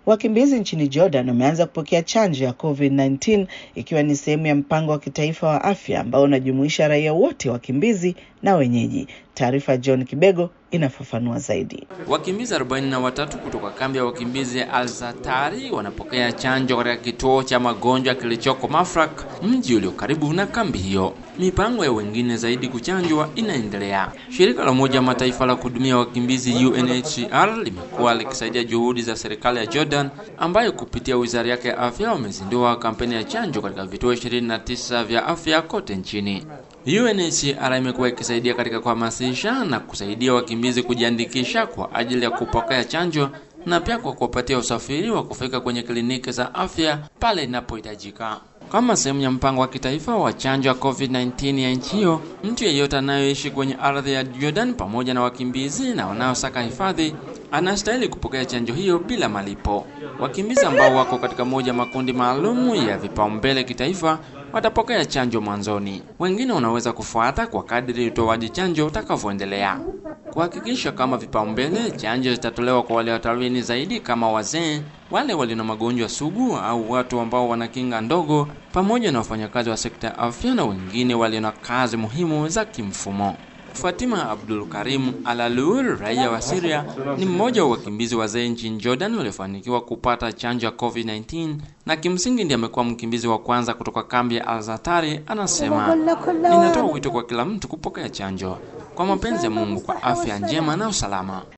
Wakimbizi nchini Jordan wameanza kupokea chanjo ya COVID-19 ikiwa ni sehemu ya mpango wa kitaifa wa afya ambao unajumuisha raia wote wakimbizi na wenyeji. Taarifa John Kibego inafafanua zaidi. Wakimbizi 43 kutoka kambi ya wakimbizi ya Al-Zatari wanapokea chanjo katika kituo cha magonjwa kilichoko Mafraq, mji ulio karibu na kambi hiyo. Mipango ya wengine zaidi kuchanjwa inaendelea. Shirika la Umoja wa Mataifa la kuhudumia wakimbizi UNHCR limekuwa likisaidia juhudi za serikali ya Jordan ambayo kupitia wizara yake ya afya wamezindua kampeni ya chanjo katika vituo 29 vya afya kote nchini. UNHCR imekuwa ikisaidia katika kuhamasisha na kusaidia wakimbizi kujiandikisha kwa ajili ya kupokea chanjo na pia kwa kuwapatia usafiri wa kufika kwenye kliniki za afya pale inapohitajika. Kama sehemu ya mpango wa kitaifa wa chanjo ya COVID-19 ya nchi hiyo, mtu yeyote anayoishi kwenye ardhi ya Jordan pamoja na wakimbizi na wanaosaka hifadhi anastahili kupokea chanjo hiyo bila malipo. Wakimbizi ambao wako katika moja makundi maalumu ya vipaumbele kitaifa watapokea chanjo mwanzoni. Wengine wanaweza kufuata kwa kadri utoaji chanjo utakavyoendelea. Kuhakikisha kama vipaumbele, chanjo zitatolewa kwa wale hatarini zaidi kama wazee, wale walio na magonjwa sugu au watu ambao wana kinga ndogo, pamoja na wafanyakazi wa sekta ya afya na wengine walio na kazi muhimu za kimfumo. Fatima Abdul Karim Alalur, raia wa Syria, ni mmoja wa wakimbizi wazee nchini Jordan waliofanikiwa kupata chanjo ya COVID-19 na kimsingi ndiye amekuwa mkimbizi wa kwanza kutoka kambi ya Al-Zatari. Anasema, ninatoa wito kwa kila mtu kupokea chanjo kwa mapenzi ya Mungu, kwa afya njema na usalama.